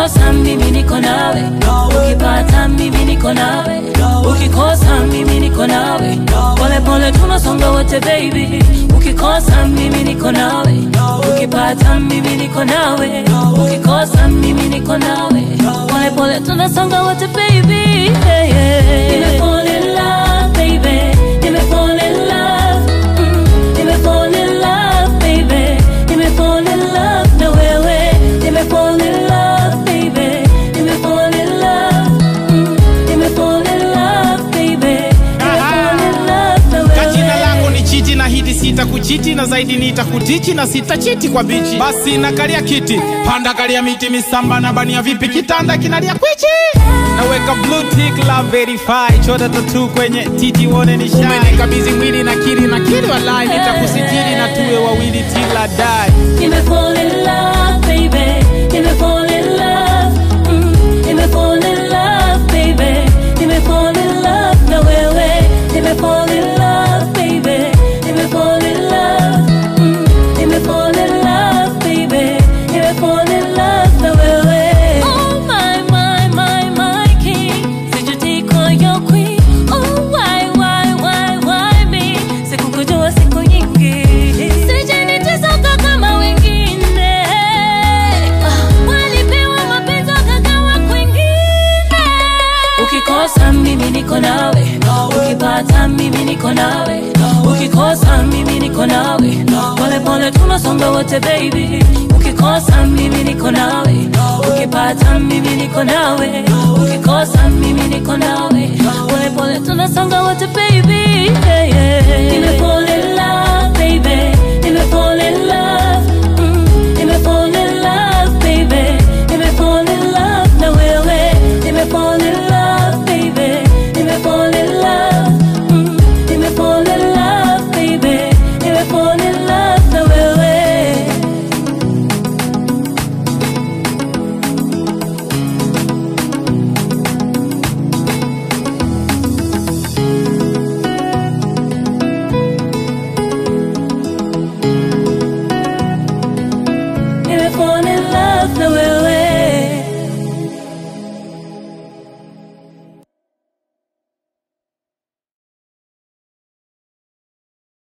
ukikosa mimi niko nawe ukipata mimi niko nawe ukikosa mimi niko nawe pole pole tunasonga wote baby ukikosa mimi niko nawe ukipata mimi niko nawe ukikosa mimi niko nawe pole pole tunasonga wote baby yeah, yeah. Nime fall in love baby Nime fall in love mm. Nime fall in love baby Nime fall in love na wewe Nime fall in love baby Nime fall in love mm. Nime fall in love baby Nime fall in love na Ka jina wewe lako ni chiti na hidi sita kuchiti na zaidi nitakutichi na sitachiti kwa bichi basi na kalia kiti panda kalia miti misamba na bania vipi kitanda kinalia kwichi naweka blue tick la verify chota tatu kwenye titi wone ni shine umenikabidhi mwili na kili na kili walai nitakusitiri na tuwe wawili till I die Nime fall in love baby Nime fall in love mm. Nime fall in love baby Nime fall in love na wewe Nime fall in love baby Nime fall in love mm. Nime fall in love baby Nime fall in love na wewe Oh my my my my king Sijutikwa your queen Oh why why why why me Sikukujua siku nyingi Sijanitesoka kama wengine Ah, Walipewa mapenzi wakagawa kwingine Ukikosa mimi niko nawe Ukipata mimi niko nawe Ukikosa mimi niko nawe Pole pole tunasonga wote baby Ukikosa mimi niko nawe Ukipata mimi niko nawe Ukikosa mimi niko nawe Pole pole tunasonga wote baby yeah, yeah.